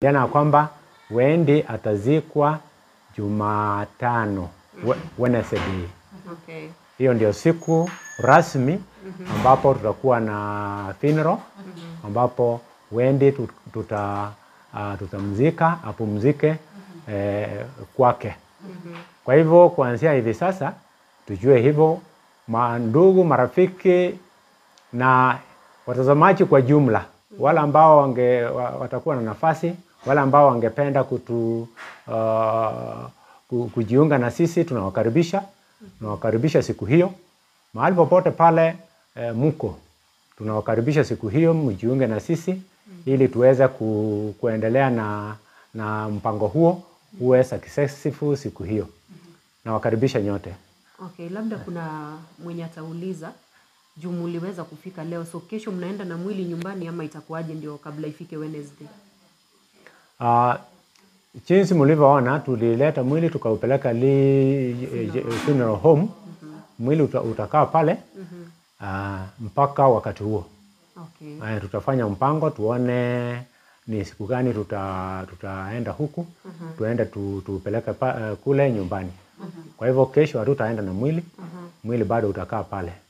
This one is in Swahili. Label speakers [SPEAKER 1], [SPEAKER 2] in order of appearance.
[SPEAKER 1] jana kwamba Wendi atazikwa Jumatano we- Wednesday.
[SPEAKER 2] Okay.
[SPEAKER 1] Hiyo ndio siku rasmi ambapo tutakuwa na funeral ambapo Wendi tu- tuta uh, tutamzika apumzike eh, kwake. Kwa hivyo kuanzia hivi sasa tujue hivyo, mandugu, marafiki na watazamaji kwa jumla, wale ambao wange, wa- watakuwa na nafasi, wale ambao wangependa kutu, uh, ku- kujiunga na sisi, tunawakaribisha tunawakaribisha siku hiyo mahali popote pale eh, mko, tunawakaribisha siku hiyo mjiunge na sisi ili tuweze ku, kuendelea na, na mpango huo uwe successful siku hiyo. Nawakaribisha nyote.
[SPEAKER 2] Okay, labda kuna mwenye atauliza juu muliweza kufika leo, so kesho mnaenda na mwili nyumbani ama itakuwaje ndio kabla ifike Wednesday?
[SPEAKER 1] Uh, jinsi mlivyoona tulileta mwili tukaupeleka li eh, funeral home. Mwili uta, utakaa pale uh, mpaka wakati huo.
[SPEAKER 2] Okay.
[SPEAKER 1] Haya, tutafanya mpango tuone ni siku gani tuta, tutaenda huku tuende tu, tupeleke pa, uh, kule nyumbani. Kwa hivyo kesho hatutaenda na mwili, mwili bado utakaa pale.